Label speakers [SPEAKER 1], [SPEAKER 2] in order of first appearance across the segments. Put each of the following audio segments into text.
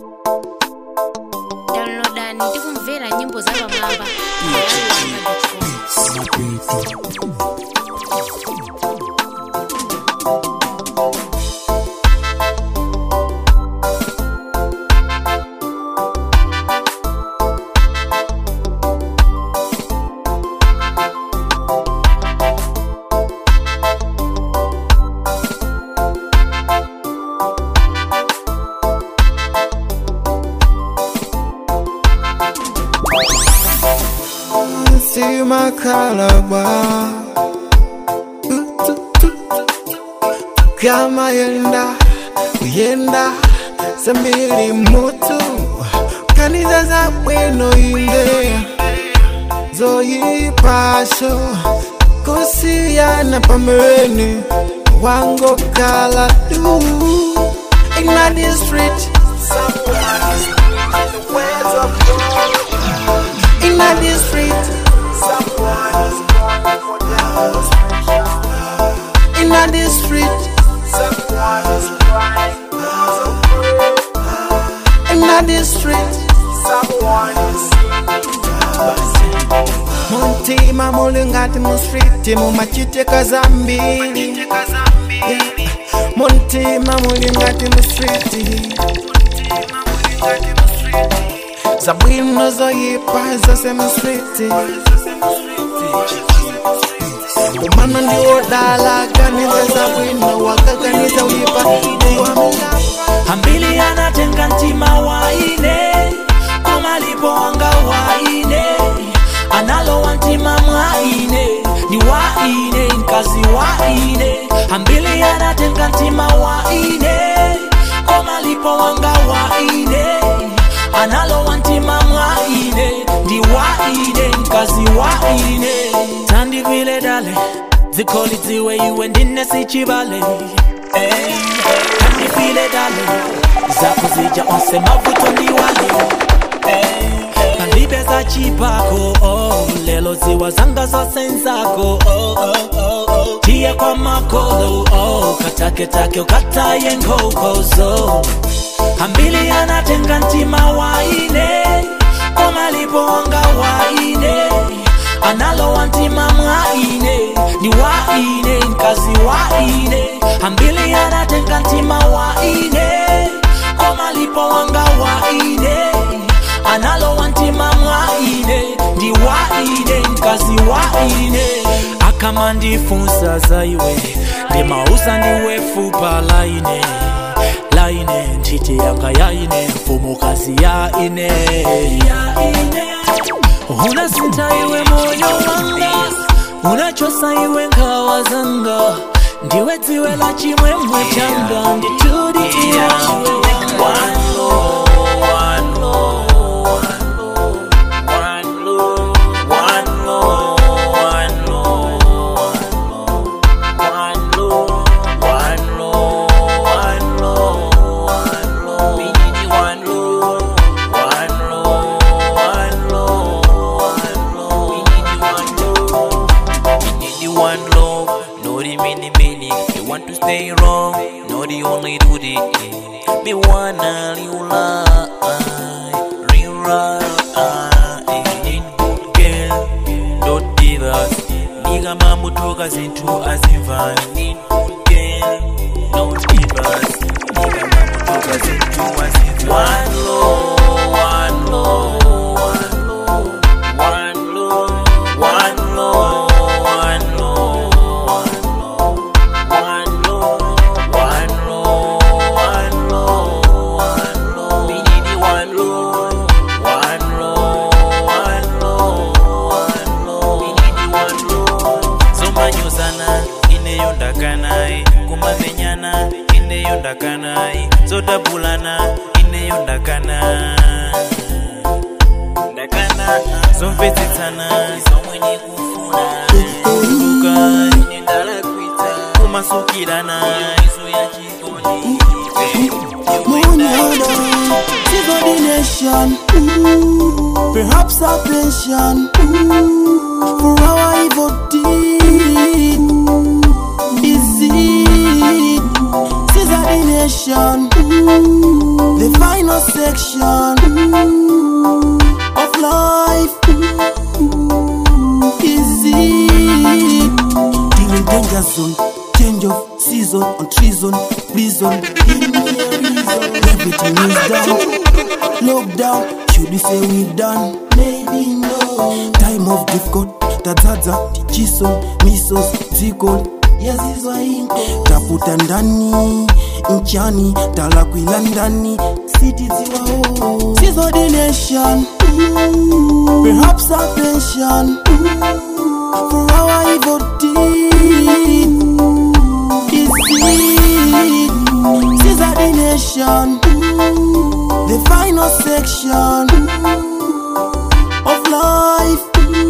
[SPEAKER 1] downloadani ndi kumvera nyimbo za pamwamba
[SPEAKER 2] See my calabar kama yenda kuyenda sambiri mutu kanisa za bwino inde zoyipasho kusiyana pambeni wango kala du Inna the street someone is in the ways of God Inna the street someone is going for demonstration Inna the street someone is crying because of prayer Inna the street someone is muntima muli ngati mu street mumachiteka zambiri muntima muli ngati mu street zabwino zoyipa zose mu street umana ndiwodala ganiza zabwino wakaganiza uyipa
[SPEAKER 3] hambili anatenga ntima waine komalipo wanga waine analowa ntima mwaine ni waine nkazi waine hambili anatenga ntima waine komalipo wanga waine analowa ntima mwaine ndi waine nkazi waine tandivile dale zikoli dziwe iwe ndine sichivale hey. tandifile dale zako zija onse mavuto ndiwale hey. palibe za chipako oh. lelo ziwa zanga zose nzako oh, oh, oh, oh. tiye kwa makolo oh. kataketake ukataye nkokozo hambili anatenga ntima waine komalipo wanga waine analowa ntima mwaine ni waine nkazi waine hambili anatenga ntima waine komalipo wanga waine analowa ntima mwaine ndi waine nkazi waine akama ndifunsa zaiwe ndimausa ndiwe fupa laine laine ntchite yanga yaine mfumukazi yaine unasinta iwe moyo wanga unachosa iwe nkhawa zanga ndiwe dziwe la chimwemwe changa nditudiiwe
[SPEAKER 4] one love, no the many many. You want to stay wrong, no the only do the eh. Me wanna real life, real life. Need good girl, don't give us. Nigga mamu toka zintu azimva. Need good girl, don't give us. Nigga mamu toka zintu azimva. One love, one love, one love, one love, one love. One love, one love, one love, one love, one love. We need the one love, one love, one love, one love. We need the one love. zomanyuzana ineyondakanayi kumamenyana ineyondakanayi zodabulana ineyondakana ndakana zomvetsetsana zomwenye kufuna kuka inendalakwita kumasukirana izo ya chikoni
[SPEAKER 5] Munyada, Tigo the nation, ooh, perhaps a pension, ooh, for our evil deed. Is it? Caesar the nation, ooh, the final section ooh, of life. Ooh, is it? Still in danger zone. Change of season on treason, prison. Give me a reason. Everything is done. Lockdown, should we say we done? Maybe no. Time of difficult, tadzaza, tichiso, misos, ziko yazizwa inko taputa ndani nchani talakwila ndani sitiziwao sizo the nation Ooh, perhaps a pension Ooh, for our evil deed is it sizo the nation Ooh, the final section of life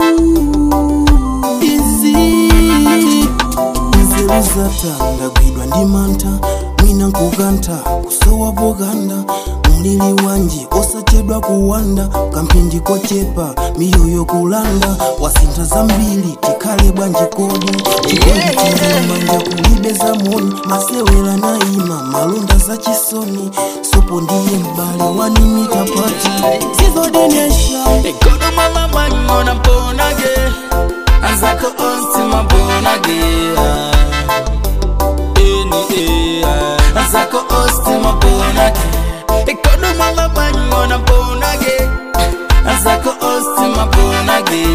[SPEAKER 5] Ooh, is it nzeruzata ndagwidwa ndi mantha mwina nkukantha kusowa pokanda mulili wanji osachedwa kuwanda kamphindi kochepa miyoyo kulanda wasintha zambiri tikhale bwanji kodi chikondi chili manja kulibe za moni masewera naima malonda za chisoni sopo ndiye m'bale wanimita pati sizo the nation
[SPEAKER 3] Ekodo mama mangona mponage Azako onsi mabonage Eni ea Azako onsi mabonage Ekodo mama mangona mponage Azako onsi mabonage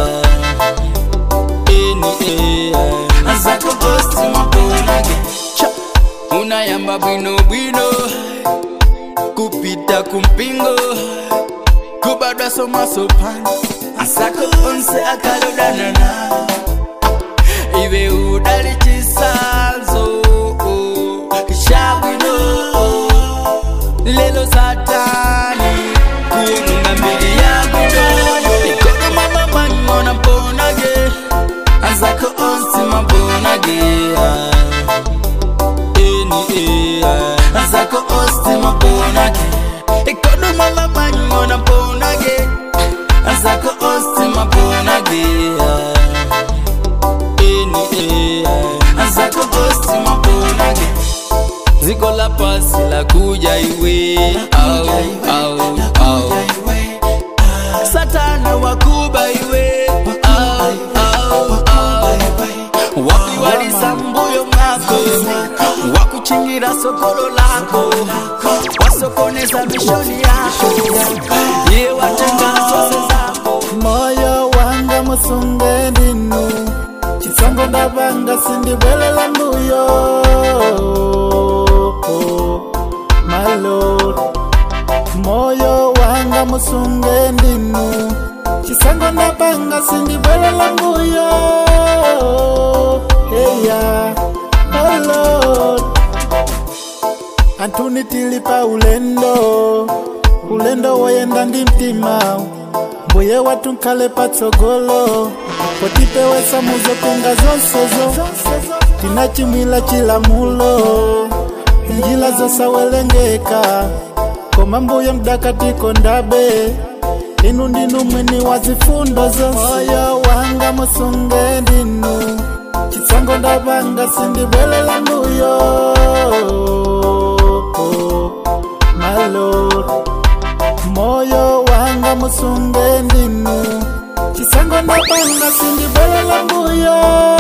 [SPEAKER 3] Eni ea Azako onsi mabonage Cha Unayamba bwino bwino Kupita kumpingo kubadwa somasopani asako onse akalodanana iwe udali chisanzo shabwino lelo satani kuonunga mbili yabwino ikono mama mangona mponage azako onse mabonage eni ea azako onse mabonage ikono mama mangona mponage azako onse mabonage eni ea azako onse mabonage ziko la pasi la kuja iwe au au au satana wakuba iwe au au au wapi walisambuyo mwako wakuchingira sokolo lako wasokoneza mishoni yako ye watenga sose zako
[SPEAKER 2] moyo wanga musunge ndinu chisongo ndavanga sindibwelela mbuyo my lord moyo wanga musunge ndinu chisongo ndavanga sindibwelela mbuyo heya my lord antuni tilipa ulendo ulendo woyenda ndi mtima mbuye watu nkhale patsogolo potipewesa muzokonga zonsezo tina chimwila chilamulo njila zosawelengeka koma mbuye mdakatiko ndabe inu ndinu mwini wa zifundo zonse moyo wanga musunge ndinu chitsongo ndavanga sindibwelela mbuyo my lord moyo wanga musunge ndinu chisango ndapanga sindibwelela mbuyo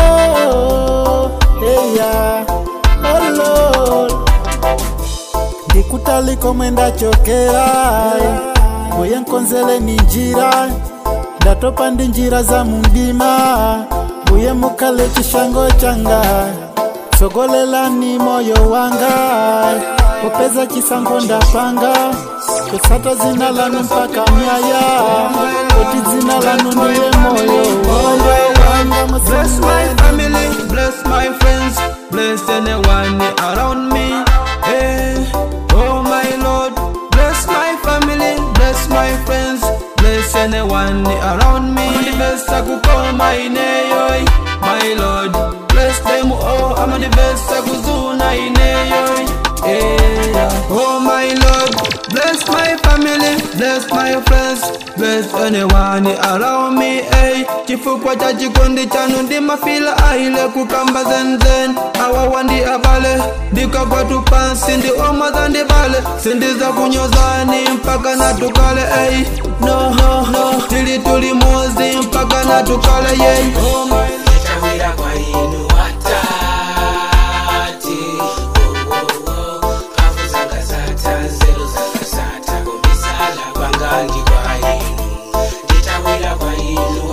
[SPEAKER 2] heya oh lord ndikutaliko mwenda chokera mbuye nkonzele ni njira ndatopa ndi njira za mundima mbuye mukale chishango changa tsogolelani moyo wanga kupeza chisango ndapanga kusata zina lanu mpaka myaya kuti dzina lanu ndiye moyo moyo wanga
[SPEAKER 6] Bless my family, bless my friends, bless anyone around me. Hey, oh my Lord, bless my family, bless my friends, bless anyone around me. I'm the best I could call my name, my Lord. Bless them all, I'm the best I could do, my name. Hey, oh my Lord, bless my family, bless my friends, bless anyone around me. Hey, chifukwa cha chikondi chanu ndimafila aile kukamba zenzen awawa ndi abale ndikagwa tu pansi ndi omwaza ndi bale sindiza kunyozani mpaka natukale hey. no, no, no. tili tuli mozi mpaka natukale yey oh my
[SPEAKER 7] Nitawira kwa inu watati Oh, oh, oh. Mpavu zanga sata, nzeru zanga sata Kubisala kwangandi kwa inu Nitawira kwa inu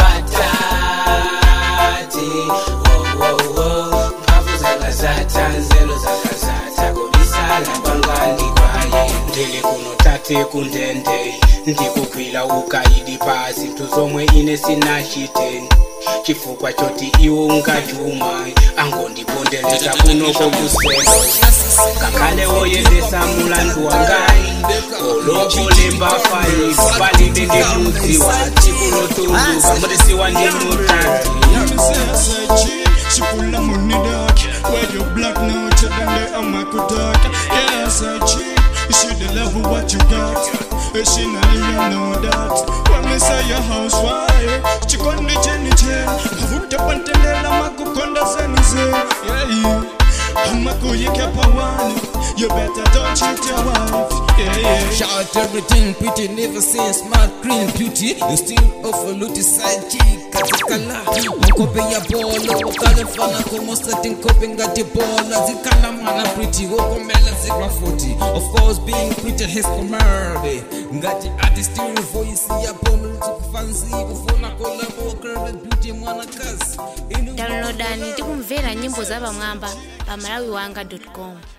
[SPEAKER 7] watati Oh, oh, oh. Mpavu zanga sata, nzeru zanga sata Kubisala kwangandi kwa inu Ndili kuno tate kundende ndikukwila ukaidi pa zinthu zomwe ine sinachite chifukwa choti iwo ungachuma angondipondeleza kunoko kuselo ngakhale woyendesa mulandu wangayi olokolemba fayi palibe ndimudziwa chikulotunduka mutisiwa ndi mutati
[SPEAKER 8] She full of money dark Where you black now to them they are my good dark Yeah, I say cheap You should love what you got Eh, She not you know that When me say your housewife Chikondi cheni chen Mavuta pantendela makukonda zenize Yeah, yeah Amakuyike pawani You better don't cheat your wife Yeah, yeah
[SPEAKER 3] Shout everything pretty, never seen smart, green beauty. You still offer luti side chick, katikala. Mkope ya bolo, wakale fana como setting kope ngati bola. Zikala mana pretty, woko mela zikla 40. Of course, being pretty has commodity. Ngati artist your voice ya bomo, tukufancy, kufuna collabo, curved beauty mwana kazi. Inu
[SPEAKER 1] downloadani tikumvera nyimbo za pamwamba pa malawiwanga com